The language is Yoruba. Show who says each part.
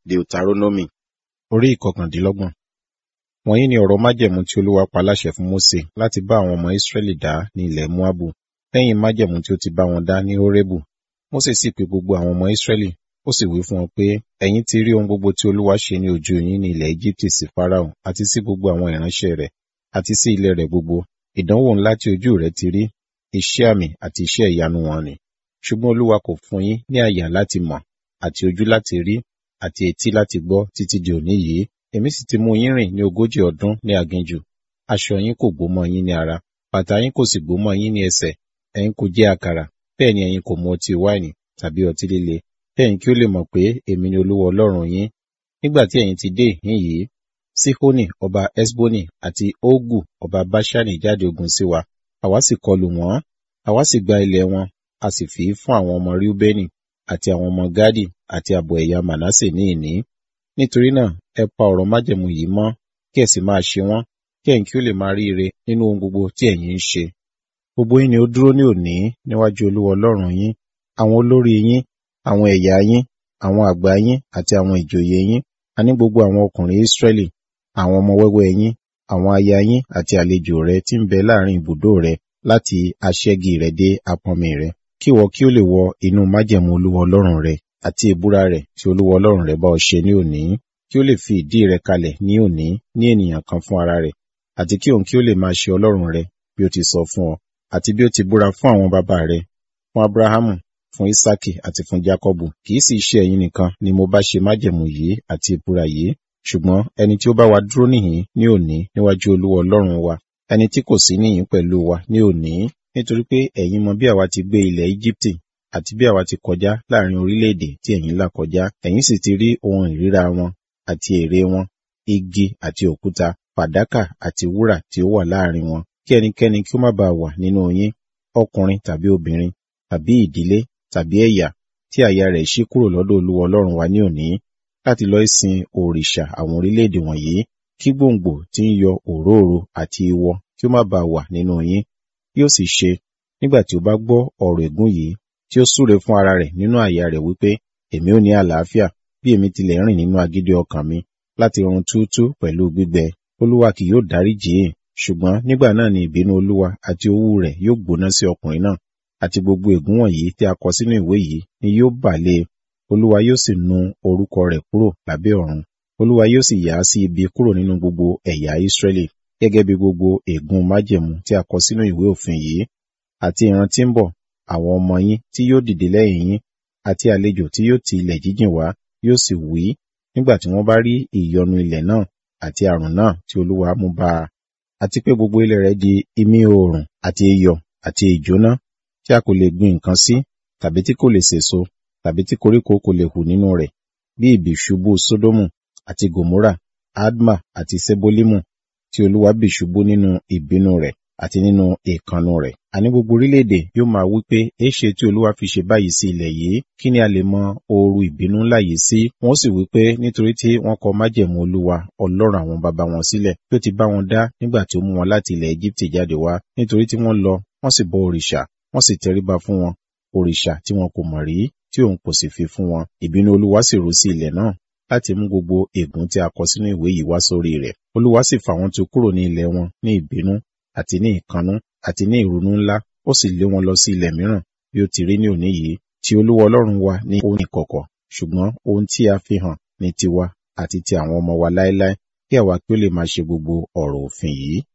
Speaker 1: Deuteronomy orí ìkọkàndínlọ́gbọ̀n. Wọ̀nyí ni ọ̀rọ̀ májẹ̀mú tí Olúwa pa láṣẹ fún Mósè láti bá àwọn ọmọ Ísírẹ́lì dá ní ilẹ̀ Móábù, lẹ́yìn májẹ̀mú tí ó ti bá wọn dá ní Hórébù. Mósè sì pe gbogbo àwọn ọmọ Ísírẹ́lì, ó sì wí fún wọn pé, ẹ̀yin ti rí ohun gbogbo tí Olúwa ṣe ní ojú yín ní ilẹ̀ Égíptì sí Fáráò àti sí gbogbo àwọn ìránṣẹ́ rẹ̀ àti sí ilẹ̀ rẹ̀ gbogbo. Ìdánwò ńlá tí ojú rẹ̀ ti rí, iṣẹ́ àmì àti iṣẹ́ ìyanu wọn nì. Ṣùgbọ́n Olúwa kò fún yín ní àyà láti mọ̀, àti ojú láti rí, àti etí láti gbọ́ títí di òní yìí. Èmi sì ti mú yín rìn ní ogójì ọdún ní aginjù. Aṣọ yín kò gbó mọ́ yín ní ara, bàtà yín kò sì gbó mọ́ yín ní ẹsẹ̀. Ẹ̀yin kò jẹ àkàrà, bẹ́ẹ̀ ni ẹ̀yin kò mu ọtí wáìnì tàbí ọtí líle. Kẹ́yìn kí ó lè mọ̀ pé èmi ni Olúwa Ọlọ́run yín. Nígbà tí ẹ̀yin ti dé ìhín yìí, Sihoni ọba Esboni àti Ogu ọba Baṣani jáde ogun sí wa. Àwa sì kọlù wọ́n, àwa sì gba ilẹ̀ wọn, a sì fi í fún àwọn ọmọ Reubeni àti àwọn ọmọ Gadi àti ààbọ̀ ẹ̀yà Manasse ní ìní. Nítorí náà, ẹ pa ọ̀rọ̀ májẹ̀mú yìí mọ́, kí ẹ sì máa ṣe wọ́n, kí ẹ̀yin kí ó lè máa rí ire nínú ohun gbogbo tí ẹ̀yin ń ṣe. Gbogbo yín ni ó dúró ní òní níwájú Olúwa Ọlọ́run yín, àwọn olórí yín, àwọn ẹ̀yà yín, àwọn àgbà yín àti àwọn ìjòyè yín, àní gbogbo àwọn ọkùnrin Ísírẹ́lì, àwọn ọmọ wẹ́wẹ́ yín, àwọn aya yín àti àlejò rẹ tí ń bẹ láàrin ibùdó rẹ láti aṣẹ́gi rẹ dé apọnmi rẹ, kí ìwọ kí ó lè wọ inú májẹ̀mú Olúwa Ọlọ́run rẹ àti ìbúra rẹ̀ tí Olúwa Ọlọ́run rẹ bá ọ ṣe ní òní, kí ó lè fi ìdí rẹ kalẹ̀ ní òní ní ènìyàn kan fún ara rẹ̀, àti kí òun kí ó lè máa ṣe Ọlọ́run rẹ bí ó ti sọ fún ọ, àti bí ó ti búra fún àwọn bàbá rẹ, fún Abrahamu, fún Isaki àti fún Jakọbu. Kì í sì ṣe ẹ̀yin nìkan ni mo bá ṣe májẹ̀mú yìí àti ìbúra yìí, ṣùgbọ́n ẹni tí ó bá wa dúró níhìn ní òní níwájú Olúwa Ọlọ́run wa, ẹni tí kò sí níhìn pẹ̀lú wa ní òní, nítorí pé ẹ̀yin mọ bí àwa ti gbé ilẹ̀ Íjíbítì àti bí àwa ti kọjá láàrin orílẹ̀-èdè tí ẹ̀yin là kọjá, ẹ̀yin sì ti rí ohun ìríra wọn àti ère wọn, igi àti òkúta, fàdákà àti wúrà tí ó wà láàrin wọn, kí ẹnikẹ́ni kí ó má baà wà nínú yín, ọkùnrin tàbí obìnrin, tàbí ìdílé, tàbí ẹ̀yà, tí àyà rẹ̀ ṣí kúrò lọ́dọ̀ Olúwa Ọlọ́run wa ní òní, láti lọ sin òrìṣà àwọn orílẹ̀-èdè wọ̀nyí, kí gbòǹgbò tí ń yọ òróòro àti ìwọ kí ó má baà wà nínú yín. Yóò sì ṣe, nígbà tí ó bá gbọ́ ọ̀rọ̀ ègún yìí, tí ó súre fún ara rẹ̀ nínú àyà rẹ̀ wípé, èmi ò ní àlàáfíà, bí èmi tilẹ̀ rìn nínú agídí ọkàn mi, láti run túútú pẹ̀lú gbígbẹ. Olúwa kì yóò dáríjì í, ṣùgbọ́n nígbà náà ni ìbínú Olúwa àti owú rẹ̀ yóò gbóná sí ọkùnrin náà, àti gbogbo ègún wọ̀nyí tí a kọ sínú ìwé yìí ni yóò bà lé e. Olúwa yóò sì nu orúkọ rẹ̀ kúrò lábẹ́ ọ̀run. Olúwa yóò sì yà á sí ibi kúrò nínú gbogbo ẹ̀yà Ísírẹ́lì, gẹ́gẹ́ bí gbogbo ègún májẹ̀mú tí a kọ sínú ìwé òfin yìí. Àti ìran tí ń bọ̀, àwọn ọmọ yín tí yóò dìde lẹ́yìn yín, àti àlejò tí yóò ti ilẹ̀ jíjìn wá, yóò sì wí, nígbà tí wọ́n bá rí ìyọnu ilẹ̀ náà àti àrùn náà tí Olúwa mú bá a, àti pé gbogbo ilẹ̀ rẹ̀ di imí oòrùn àti iyọ̀ àti ìjóná, tí a kò lè gbin nǹkan sí, tàbí tí kò lè sèso, tàbí tí koríko kò lè hù nínú rẹ̀, bí ìbì ṣubú Sódómù àti Gòmórà, Adma àti Sebolimu, tí Olúwa bì ṣubú nínú ìbínú rẹ̀ àti nínú ìkànnù rẹ̀. Àní gbogbo orílẹ̀-èdè yóò máa wí pé, èéṣe tí Olúwa fi ṣe báyìí sí ilẹ̀ yìí? Kí ni a lè mọ ooru ìbínú ńlá yìí sí? Wọ́n sì wí pé, nítorí tí wọ́n kọ májẹ̀mú Olúwa, Ọlọ́run àwọn baba wọn sílẹ̀, tí ó ti bá wọn dá nígbà tí ó mú wọn láti ilẹ̀ Égíptì jáde wá, nítorí tí wọ́n lọ, wọ́n sì bọ òrìṣà, wọ́n sì tẹríba fún wọn, òrìṣà tí wọn kò mọ̀ rí, tí òun kò sì fi fún wọn. Ìbínú Olúwa sì rú sí ilẹ̀ náà, láti mú gbogbo ègún tí a kọ sínú ìwé yìí wá sórí rẹ̀. Olúwa sì fà wọ́n tu kúrò ní ilẹ̀ wọn ní ìbínú àti ní ìkannú àti ní ìrunú ńlá, ó sì lé wọn lọ sí ilẹ̀ mìíràn bí ó ti rí ní òní yìí. Ti Olúwa Ọlọ́run wa ní ohun ìkọ̀kọ̀, ṣùgbọ́n ohun tí a fi hàn ní tiwa àti ti àwọn ọmọ wa láéláé, kí àwa kí ó lè máa ṣe gbogbo ọ̀rọ̀ òfin yìí.